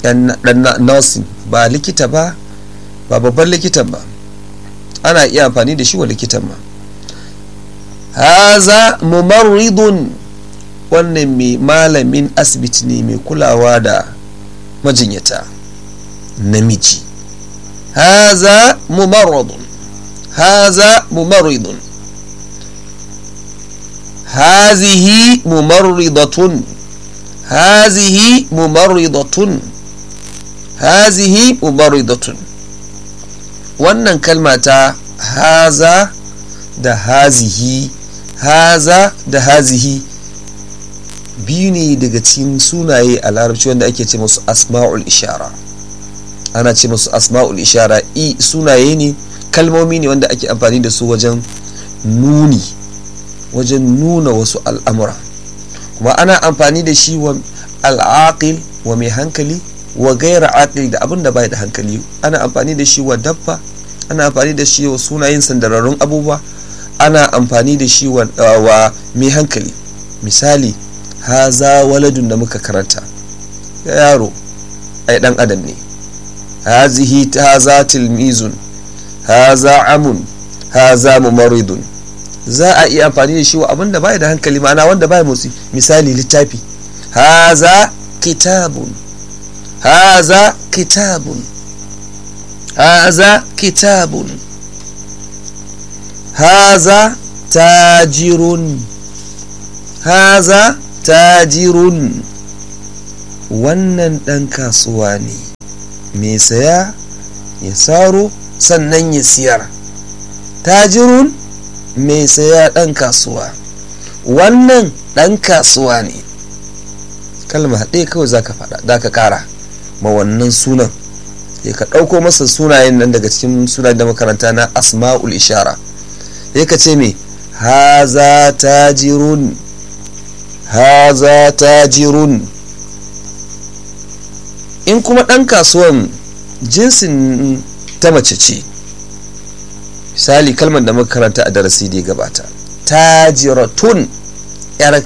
dan nursing ba likita ba ba babban likitan ba ana iya amfani da shi wa likitan ma haza mumarridun wannan mai malamin asibiti ne mai kulawa da majinyata namiji haza mumarridun haza mumarridun hazihi mumarridatun hazihi mumarridatun hazihi mumarridatun wannan kalma ta haza da hazihi haza da hazihi biyu ne daga cikin sunaye a larabci wanda ake ce musu asma'ul ishara ana ce musu asma'ul ishara i sunaye ne kalmomi ne wanda ake amfani da su wajen nuni wajen nuna wasu al'amura kuma ana amfani da shi wa al'aqil wa mai hankali wa gaira aqil da abin da bai da hankali ana amfani da shi wa dabba ana amfani da shi wa sunayen sandararrun abubuwa ana amfani da shi wa mai hankali misali haza waladun da muka karanta yaro ai dan adam ne hazihi haza tilmizun haza amun haza mumaridun za a iya amfani da shi wa abin da bai da hankali ma'ana wanda bai motsi misali littafi haza kitabun haza kitabun haza kitabun haza tajirun haza tajirun wannan ɗan kasuwa ne mai saya ya saro sannan ya siyar tajirun mai saya ɗan kasuwa wannan ɗan kasuwa ne kalma ɗaya kawai za ka faɗa za ka ƙara ma wannan sunan ya ka ɗauko masa sunayen nan daga cikin sunayen da makaranta na asma'ul ishara ya ka ce me haza tajirun haza tajirun in kuma ɗan kasuwan jinsin ta mace ce misali kalmar da muka karanta a darasi da ya gabata tajiratun yar